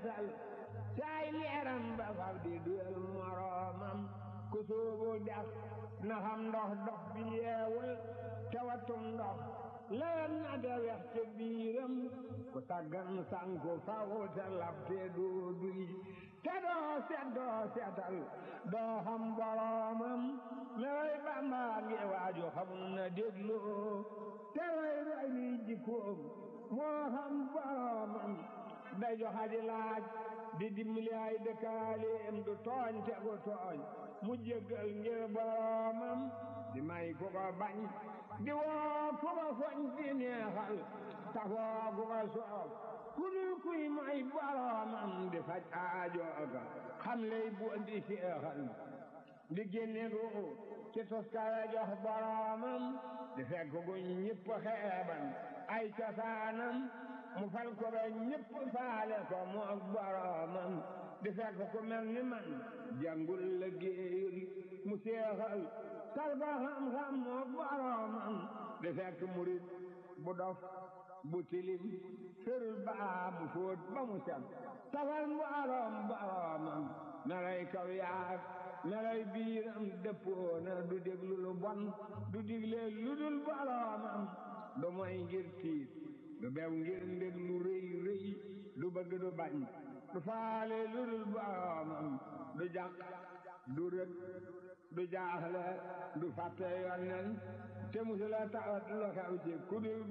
feesal saay leeram ba fab di duyal moroomam ku soobu dex na xam ndox dox bi yeewul te watum ndox leen na de wex te biiram ku taggan sanku faw te lab te doo duy te doo set doo setal doo xam boroomam looy Bàmba ngi waaju xamul na dégloo te roy roy liy jikkoom moo xam boroomam day joxa di laaj di dimbali ay dëkkaaleem du tooñ te gu tooñ mu jéggal ngir boroomam di may ku ko bañ di woo ku ko foñ di neexal tafoo ku ko soof ku dul kuy may boroomam di faj aajooga xam lay bu di seexal di génne ruu ci toskare jox boroomam di fekk gu ñëpp xeeban ay cosaanam mu fal ko ba ñëpp faale ko mu ak boroomam di fekk ku mel ni man jàngul la géeyul mu seexal sal ko xam-xam mu ak boroomam di fekk murit bu dof bu tilim ferul baa mu fóot ba mu set safal mboorom boroomam melay kaw yaag melay biiram dëppoona du déglu lu bon du digle lu dul boroomam du moy ngir tiit du bew ngir ndég lu rëy rëy du bëgg du bañ du faale lu dul boroomam du jàq du rëg du jaaxle du fàtte yonnen te musula tawat lu xew ci ku dul